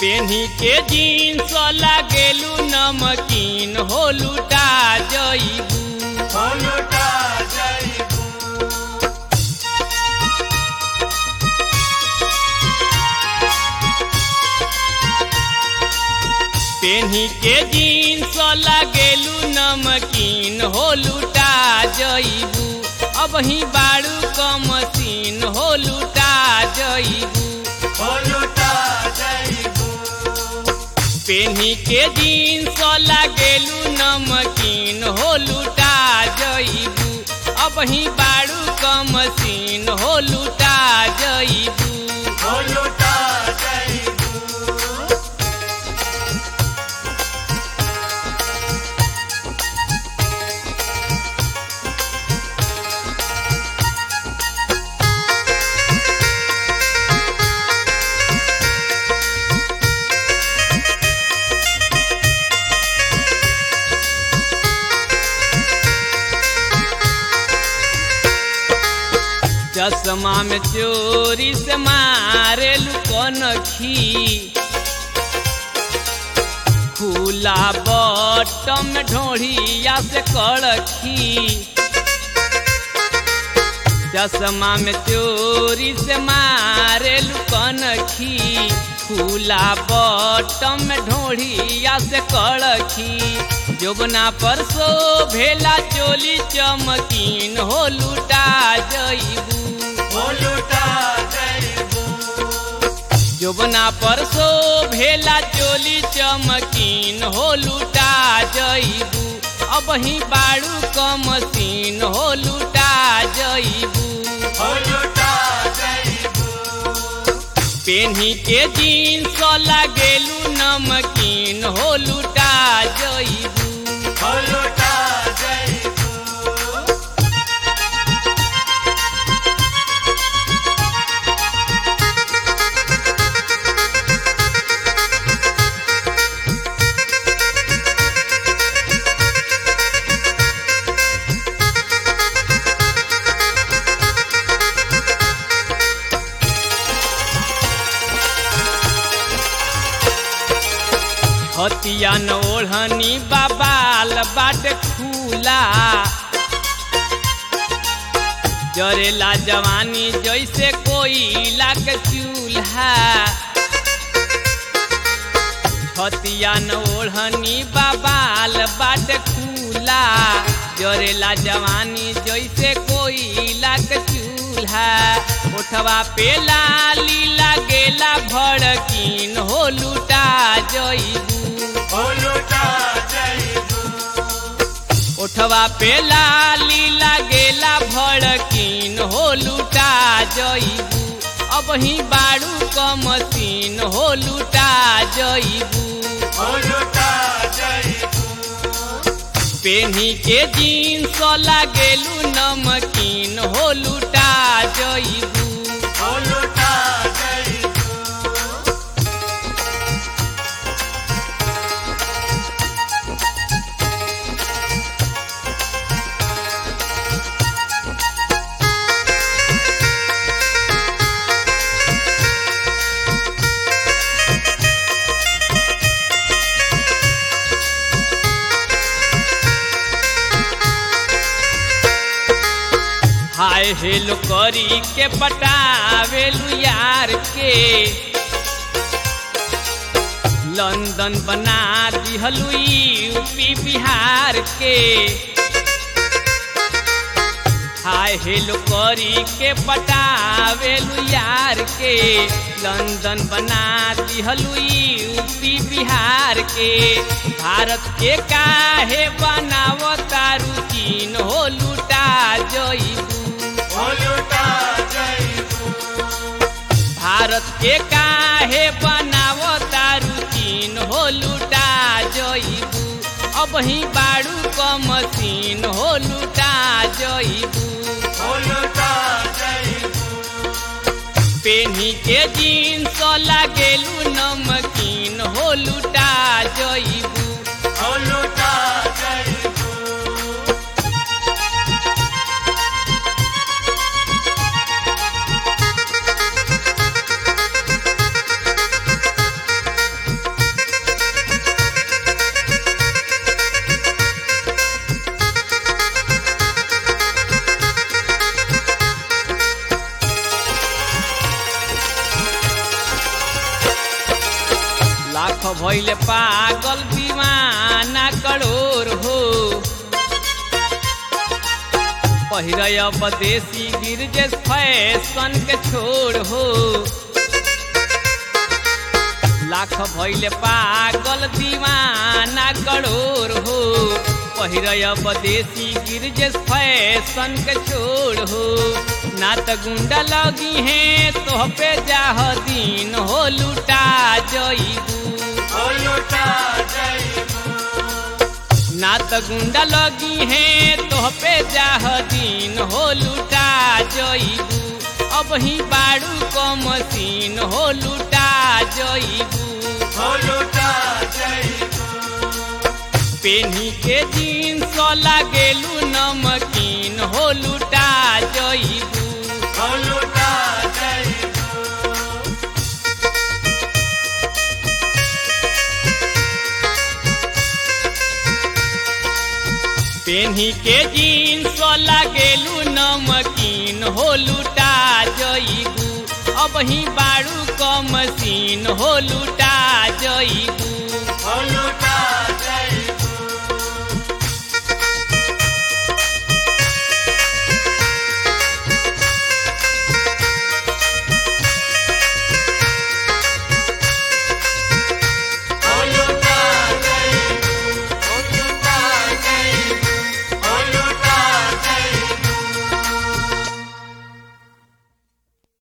पेन्ही के जीन्स लागेलू नमकीन हो लुटा जईबू हो लुटा जइबू पेन्ही के जीन्स लागेलू नमकीन हो लुटा जईबू अब ही बाड़ू क मशीन हो लुटा जईबू हो लुटा जइबू पेन्ही के जीन्स लागेलू नमकीन हो लुटा जईबू अब ही बाड़ू क मशीन हो लुटा जईबू हो लुटा जइबू चश्मा में चोरी से मारे लुकनखी खुला बटम में ढोढ़िया से कड़खी चश्मा में चोरी से मारे लुकनखी खुला बटम में ढोढ़िया से कड़खी जोबना पर सो भेला चोली चमकीन हो लुटा जईबू हो लुटा जइबू जोबना पर सो भेला चोली चमकीन हो लुटा जईबू अब ही बाड़ू क मशीन हो लुटा जईबू हो लुटा जइबू पेन्ही के जीन्स लागेलू नमकीन हो लुटा जईबू हो लुटा जइबू हतिया न ओढ़नी बाबाल बाट खुला जरेला जवानी जैसे कोयला के चूल्हा हतिया न ओढ़नी बाबाल बाट खुला जरेला जवानी जैसे कोयला के चूल्हा उठवा पे लाली लागेला भड़कीन हो लुटा जईबू हो लुटा जइबू उठवा पे लाली लागेला भड़कीन हो लुटा जईबू अब ही बाड़ू क मशीन हो लुटा जईबू हो लुटा जइबू पेन्ही के जीन्स लागेलू नमकीन हो लुटा जईबू हो लुटा जइबू हाय हेलो करी के पटावेलू यार के लंदन बना दिहलू यूपी बिहार के हाय हेलो करी के पटावेलू यार के लंदन बना दिहलू यूपी बिहार के भारत के काहे बनावता रुचीन हो लुटा जईबू हो लुटा जइबू भारत के काहे बनावता रुचीन हो लुटा जईबू अब ही बाड़ू क मशीन हो लुटा जईबू हो लुटा जइबू पेन्ही के जीन्स लागेलू नमकीन हो लुटा जईबू हो लुटा जइबू भइल पागल दीवाना करोड़ हो पहिरय बदेसी गिरजे फैशन के छोड़ हो लाख भइल पागल दीवाना करोड़ हो पहिरय बदेसी गिरजे फैशन के छोड़ हो ना त गुंडा लगी है तोह पे जाह दिन हो लुटा जईबू हो लुटा जईबू ना त गुंडा लगी है तोह पे जाह दिन हो लुटा जईबू अब ही बाड़ू क मशीन हो लुटा जईबू हो लुटा जईबू पेनी के जीन्स लागेलू नमकीन हो लुटा जईबू हो लुटा जईबू पेनी के जीन्स लागेलू नमकीन हो लुटा जईबू अब ही बाड़ू क मशीन हो लुटा जईबू हो लुटा